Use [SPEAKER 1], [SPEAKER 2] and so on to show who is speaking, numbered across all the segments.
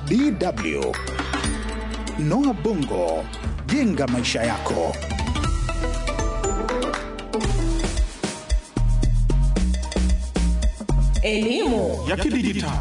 [SPEAKER 1] DW. Noah Bongo, jenga maisha yako.
[SPEAKER 2] Elimu
[SPEAKER 3] ya kidijitali.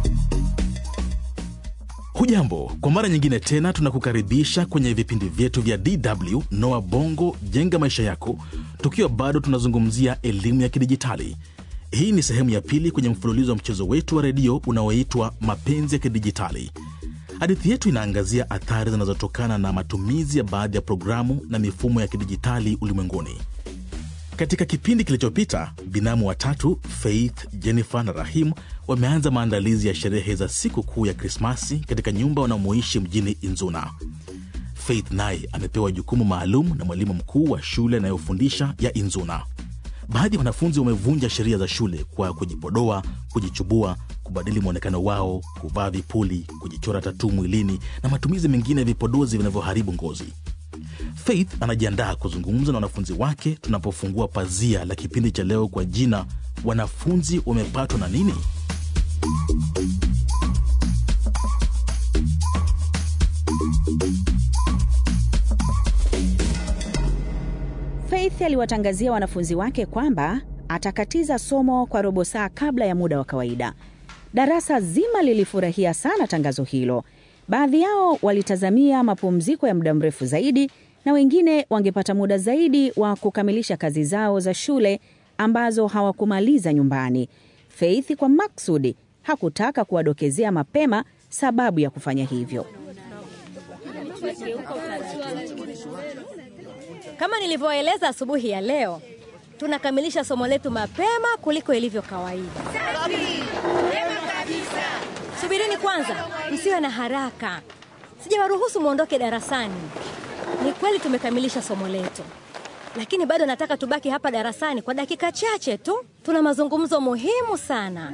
[SPEAKER 4] Hujambo, kwa mara nyingine tena tunakukaribisha kwenye vipindi vyetu vya DW Noa Bongo jenga maisha yako, tukiwa bado tunazungumzia elimu ya kidijitali. Hii ni sehemu ya pili kwenye mfululizo wa mchezo wetu wa redio unaoitwa Mapenzi ya Kidijitali. Hadithi yetu inaangazia athari zinazotokana na matumizi ya baadhi ya programu na mifumo ya kidijitali ulimwenguni. Katika kipindi kilichopita, binamu watatu Faith, Jennifer na Rahim wameanza maandalizi ya sherehe za siku kuu ya Krismasi katika nyumba wanamoishi mjini Inzuna. Faith naye amepewa jukumu maalum na mwalimu mkuu wa shule anayofundisha ya Inzuna. Baadhi ya wanafunzi wamevunja sheria za shule kwa kujipodoa, kujichubua, kubadili mwonekano wao, kuvaa vipuli, kujichora tatuu mwilini na matumizi mengine ya vipodozi vinavyoharibu ngozi. Faith anajiandaa kuzungumza na wanafunzi wake tunapofungua pazia la kipindi cha leo kwa jina wanafunzi wamepatwa na nini?
[SPEAKER 2] Faith aliwatangazia wanafunzi wake kwamba atakatiza somo kwa robo saa kabla ya muda wa kawaida. Darasa zima lilifurahia sana tangazo hilo. Baadhi yao walitazamia mapumziko ya muda mrefu zaidi na wengine wangepata muda zaidi wa kukamilisha kazi zao za shule ambazo hawakumaliza nyumbani. Faith kwa maksudi hakutaka kuwadokezea mapema sababu ya kufanya hivyo.
[SPEAKER 5] Kama nilivyoeleza asubuhi ya leo, tunakamilisha somo letu mapema kuliko ilivyo kawaida. Subirini kwanza, msiwe na haraka, sijawaruhusu mwondoke darasani. Ni kweli tumekamilisha somo letu, lakini bado nataka tubaki hapa darasani kwa dakika chache tu. Tuna mazungumzo muhimu sana.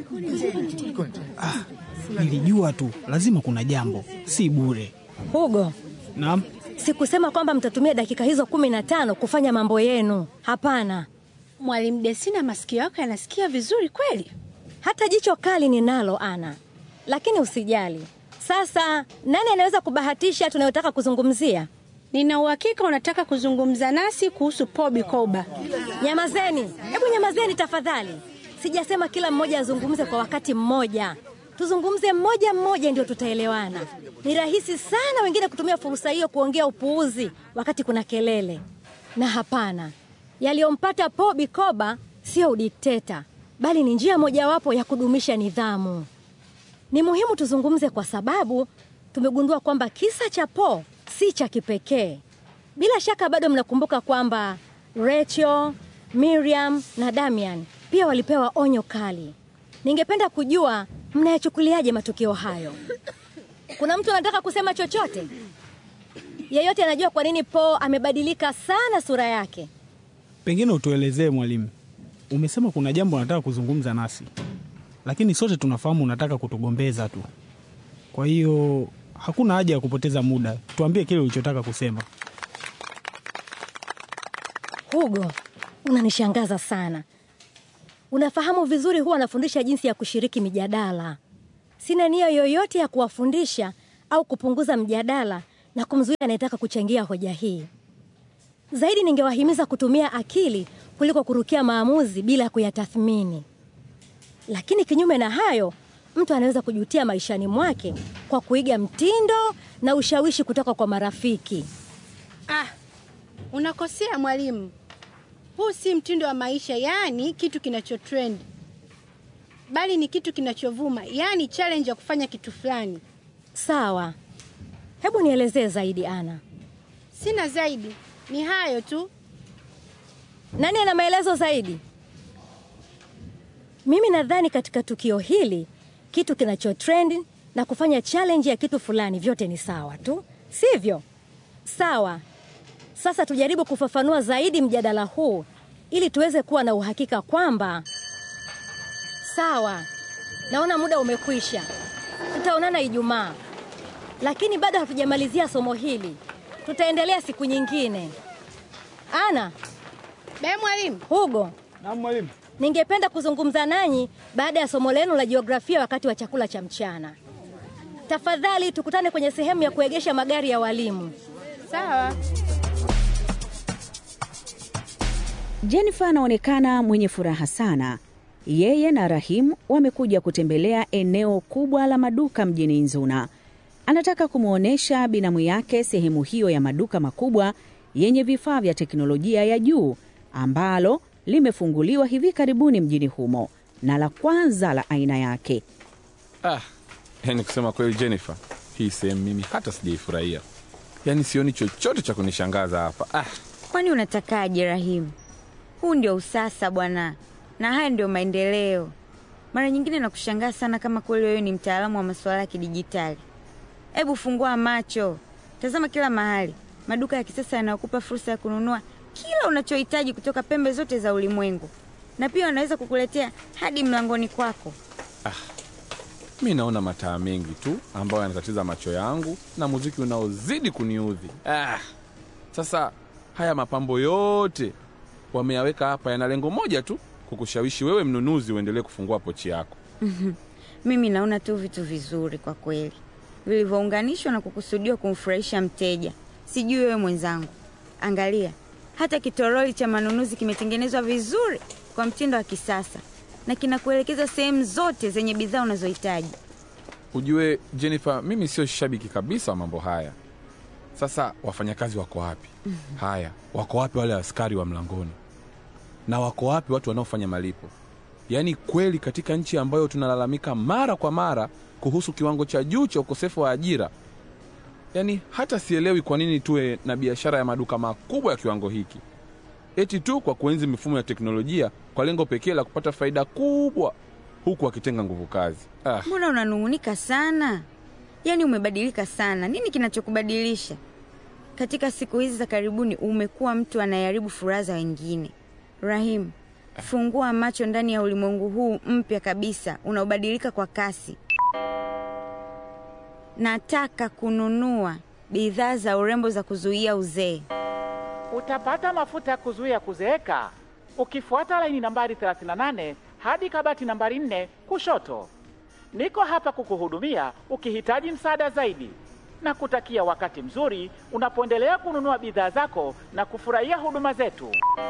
[SPEAKER 6] Nilijua tu lazima kuna jambo, si bure.
[SPEAKER 5] Hugo,
[SPEAKER 6] Naam,
[SPEAKER 5] sikusema kwamba mtatumia dakika hizo kumi na tano kufanya mambo yenu. Hapana,
[SPEAKER 7] Mwalimu Desina, masikio yako yanasikia vizuri kweli?
[SPEAKER 5] hata jicho kali ninalo Ana, lakini usijali. Sasa nani anaweza kubahatisha tunayotaka kuzungumzia?
[SPEAKER 7] Nina uhakika unataka kuzungumza nasi kuhusu Paul Bikoba.
[SPEAKER 5] Nyamazeni, hebu nyamazeni tafadhali. Sijasema kila mmoja azungumze kwa wakati mmoja. Tuzungumze mmoja mmoja, ndio tutaelewana. Ni rahisi sana wengine kutumia fursa hiyo kuongea upuuzi wakati kuna kelele. Na hapana, yaliyompata Paul Bikoba sio udikteta, bali ni njia mojawapo ya kudumisha nidhamu. Ni muhimu tuzungumze kwa sababu tumegundua kwamba kisa cha Paul si cha kipekee. Bila shaka bado mnakumbuka kwamba Rachel, Miriam na Damian pia walipewa onyo kali. Ningependa kujua mnayachukuliaje matukio hayo. Kuna mtu anataka kusema chochote? Yeyote anajua kwa nini Paul amebadilika sana sura yake?
[SPEAKER 6] pengine utuelezee mwalimu. Umesema kuna jambo unataka kuzungumza nasi, lakini sote tunafahamu unataka kutugombeza tu. Kwa hiyo hakuna haja ya kupoteza muda, tuambie kile ulichotaka kusema.
[SPEAKER 5] Hugo, unanishangaza sana. Unafahamu vizuri huwa anafundisha jinsi ya kushiriki mijadala. Sina nia yoyote ya kuwafundisha au kupunguza mjadala na kumzuia anayetaka kuchangia hoja hii. Zaidi ningewahimiza kutumia akili kuliko kurukia maamuzi bila kuyatathmini. Lakini kinyume na hayo, mtu anaweza kujutia maishani mwake kwa kuiga mtindo na ushawishi kutoka kwa marafiki.
[SPEAKER 7] Ah, unakosea mwalimu. Huu si mtindo wa maisha, yaani kitu kinachotrend, bali ni kitu kinachovuma, yaani challenge ya kufanya kitu fulani.
[SPEAKER 5] Sawa, hebu nielezee zaidi Ana.
[SPEAKER 7] Sina zaidi, ni hayo tu.
[SPEAKER 5] Nani ana maelezo zaidi? Mimi nadhani katika tukio hili kitu kinachotrend na kufanya challenge ya kitu fulani vyote ni sawa tu, sivyo? Sawa. Sasa tujaribu kufafanua zaidi mjadala huu ili tuweze kuwa na uhakika kwamba sawa. Naona muda umekwisha, tutaonana Ijumaa, lakini bado hatujamalizia somo hili. Tutaendelea siku nyingine. Ana,
[SPEAKER 7] Be mwalimu,
[SPEAKER 5] Hugo,
[SPEAKER 6] Naam mwalimu.
[SPEAKER 5] ningependa kuzungumza nanyi baada ya somo lenu la jiografia wakati wa chakula cha mchana. Tafadhali tukutane kwenye sehemu ya kuegesha magari ya walimu.
[SPEAKER 7] Sawa.
[SPEAKER 2] Jennifer anaonekana mwenye furaha sana. Yeye na Rahim wamekuja kutembelea eneo kubwa la maduka mjini Nzuna. Anataka kumwonyesha binamu yake sehemu hiyo ya maduka makubwa yenye vifaa vya teknolojia ya juu ambalo limefunguliwa hivi karibuni mjini humo na la kwanza la aina yake.
[SPEAKER 3] Ah, yani kusema kweli Jennifer, hii sehemu mimi hata sijaifurahia. Yaani sioni chochote cha kunishangaza hapa. Ah,
[SPEAKER 8] Kwani unatakaje Rahimu? Huu ndio usasa bwana, na haya ndio maendeleo. Mara nyingine nakushangaa sana kama kweli wewe ni mtaalamu wa masuala ya kidijitali. Hebu fungua macho, tazama kila mahali, maduka ya kisasa yanayokupa fursa ya kununua kila unachohitaji kutoka pembe zote za ulimwengu, na pia wanaweza kukuletea hadi mlangoni kwako.
[SPEAKER 3] mi naona mataa mengi tu ambayo yanatatiza macho yangu na muziki unaozidi kuniudhi. Ah, sasa haya mapambo yote wameyaweka hapa yana lengo moja tu, kukushawishi wewe mnunuzi uendelee kufungua pochi yako.
[SPEAKER 8] Mimi naona tu vitu vizuri kwa kweli, vilivyounganishwa na kukusudiwa kumfurahisha mteja. Sijui wewe mwenzangu, angalia, hata kitoroli cha manunuzi kimetengenezwa vizuri kwa mtindo wa kisasa na kinakuelekeza sehemu zote zenye bidhaa unazohitaji.
[SPEAKER 3] Ujue Jennifer, mimi sio shabiki kabisa wa mambo haya. Sasa wafanyakazi wako wapi? Haya, wako wapi wale askari wa mlangoni? Na wako wapi watu wanaofanya malipo? Yaani kweli, katika nchi ambayo tunalalamika mara kwa mara kuhusu kiwango cha juu cha ukosefu wa ajira, yaani hata sielewi kwa nini tuwe na biashara ya maduka makubwa ya kiwango hiki, eti tu kwa kuenzi mifumo ya teknolojia kwa lengo pekee la kupata faida kubwa, huku wakitenga nguvu kazi. Ah.
[SPEAKER 8] Mbona unanung'unika sana? Yaani umebadilika sana. Nini kinachokubadilisha? Katika siku hizi za karibuni umekuwa mtu anayeharibu furaha za wengine. Rahim, fungua macho ndani ya ulimwengu huu mpya kabisa unaobadilika kwa kasi. Nataka kununua bidhaa za urembo za kuzuia uzee.
[SPEAKER 9] Utapata mafuta ya kuzuia kuzeeka ukifuata laini nambari 38 hadi kabati nambari 4 kushoto. Niko hapa kukuhudumia ukihitaji msaada zaidi, na kutakia wakati mzuri unapoendelea kununua bidhaa zako na kufurahia huduma zetu.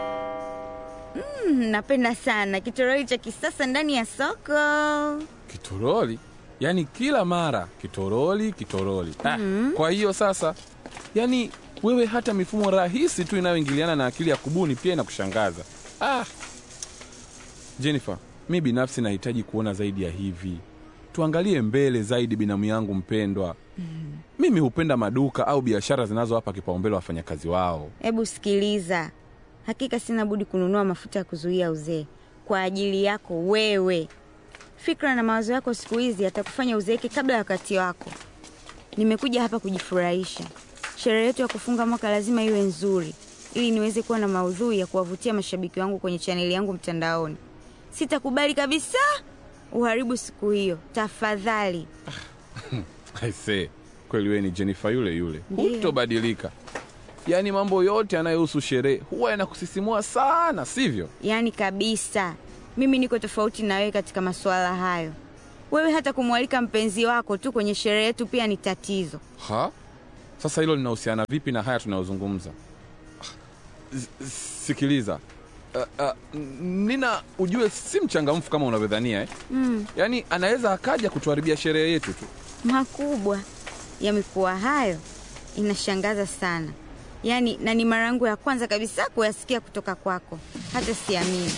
[SPEAKER 8] Mm, napenda sana kitoroli cha kisasa ndani ya soko.
[SPEAKER 3] Kitoroli? Yaani kila mara kitoroli, kitoroli. Ah, kwa hiyo sasa, yaani wewe hata mifumo rahisi tu inayoingiliana na akili ya kubuni pia inakushangaza. Ah. Jennifer, mi binafsi nahitaji kuona zaidi ya hivi. Tuangalie mbele zaidi, binamu yangu mpendwa. Mimi hupenda maduka au biashara zinazowapa kipaumbele wafanyakazi wao.
[SPEAKER 8] Hebu sikiliza, hakika sina budi kununua mafuta ya kuzuia uzee kwa ajili yako wewe. Fikra na mawazo yako siku hizi yatakufanya uzeeke kabla ya wakati wako. Nimekuja hapa kujifurahisha. Sherehe yetu ya kufunga mwaka lazima iwe nzuri, ili niweze kuwa na maudhui ya kuwavutia mashabiki wangu kwenye chaneli yangu mtandaoni. Sitakubali kabisa uharibu siku hiyo, tafadhali.
[SPEAKER 3] Aisee, kweli wewe ni Jennifer yule yule,
[SPEAKER 8] Ndiyo.
[SPEAKER 3] hutobadilika. Yaani mambo yote yanayohusu sherehe huwa yanakusisimua sana, sivyo?
[SPEAKER 8] Yaani kabisa, mimi niko tofauti na wewe katika masuala hayo. Wewe hata kumwalika mpenzi wako tu kwenye sherehe yetu pia ni tatizo.
[SPEAKER 3] Ha? Sasa hilo linahusiana vipi na haya tunayozungumza? S- Sikiliza. Uh, uh, Nina ujue si mchangamfu kama unavyodhania eh?
[SPEAKER 8] Mm,
[SPEAKER 3] Yaani anaweza akaja kutuharibia sherehe yetu tu.
[SPEAKER 8] makubwa yamekuwa hayo, inashangaza sana. Yaani, na ni mara yangu ya kwanza kabisa kuyasikia kutoka kwako, hata siamini.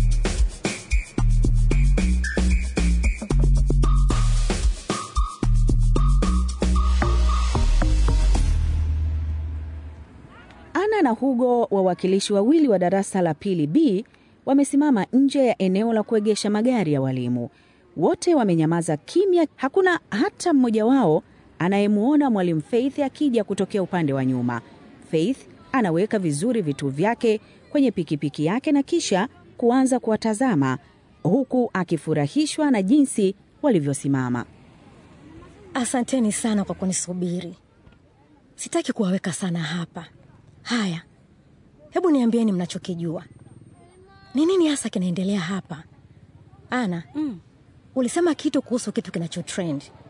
[SPEAKER 2] Ana na Hugo, wawakilishi wawili wa darasa la pili B, wamesimama nje ya eneo la kuegesha magari ya walimu. Wote wamenyamaza kimya, hakuna hata mmoja wao anayemwona mwalimu Faith akija kutokea upande wa nyuma. Faith anaweka vizuri vitu vyake kwenye pikipiki yake na kisha kuanza kuwatazama huku akifurahishwa na jinsi walivyosimama.
[SPEAKER 5] Asanteni sana kwa kunisubiri. Sitaki kuwaweka sana hapa. Haya, hebu niambieni mnachokijua. Ni nini hasa kinaendelea hapa? Ana, ulisema kitu kuhusu kitu kinachotrend.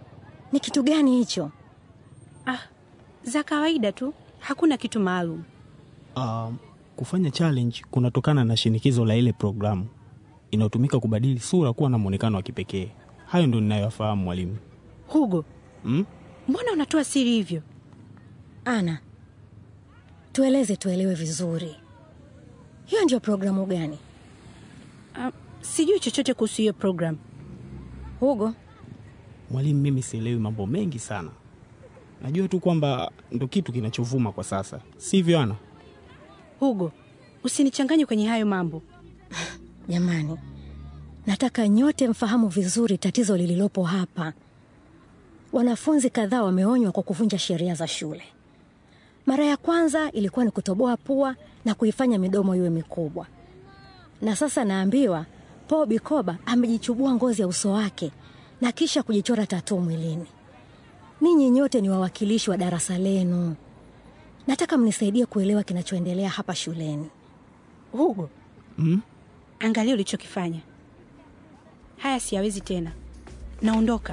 [SPEAKER 5] Ni kitu gani hicho?
[SPEAKER 7] Ah, za kawaida tu, hakuna kitu maalum.
[SPEAKER 6] Um, kufanya challenge kunatokana na shinikizo la ile programu inayotumika kubadili sura kuwa na mwonekano wa kipekee. Hayo ndo ninayoyafahamu mwalimu.
[SPEAKER 7] Hugo,
[SPEAKER 6] Mm?
[SPEAKER 7] mbona unatoa siri hivyo?
[SPEAKER 5] Ana, tueleze tuelewe vizuri, hiyo ndio programu gani?
[SPEAKER 7] Ah, sijui chochote kuhusu hiyo program.
[SPEAKER 5] Hugo,
[SPEAKER 6] Mwalimu, mimi sielewi mambo mengi sana. Najua tu kwamba ndo kitu kinachovuma kwa sasa, sivyo Ana?
[SPEAKER 7] Hugo, usinichanganye kwenye hayo mambo.
[SPEAKER 5] jamani, nataka nyote mfahamu vizuri tatizo lililopo hapa. Wanafunzi kadhaa wameonywa kwa kuvunja sheria za shule. Mara ya kwanza ilikuwa ni kutoboa pua na kuifanya midomo iwe mikubwa, na sasa naambiwa Paul Bikoba amejichubua ngozi ya uso wake na kisha kujichora tatuu mwilini. Ninyi nyote ni wawakilishi wa darasa lenu, nataka mnisaidie kuelewa kinachoendelea hapa shuleni.
[SPEAKER 7] Hugo,
[SPEAKER 6] Mm?
[SPEAKER 7] angalia ulichokifanya. Haya siyawezi tena, naondoka.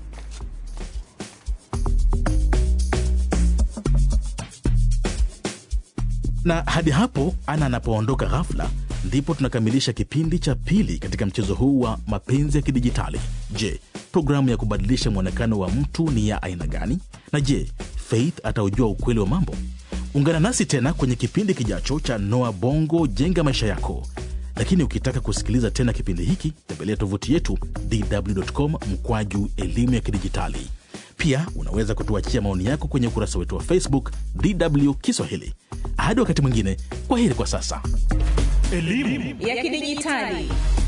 [SPEAKER 4] na hadi hapo ana anapoondoka ghafla ndipo tunakamilisha kipindi cha pili katika mchezo huu wa mapenzi ya kidijitali je programu ya kubadilisha mwonekano wa mtu ni ya aina gani na je faith ataujua ukweli wa mambo ungana nasi tena kwenye kipindi kijacho cha noa bongo jenga maisha yako lakini ukitaka kusikiliza tena kipindi hiki tembelea tovuti yetu dw.com mkwaju elimu ya kidijitali pia unaweza kutuachia maoni yako kwenye ukurasa wetu wa facebook dw kiswahili hadi wakati mwingine kwa heri kwa sasa
[SPEAKER 2] ya kidijitali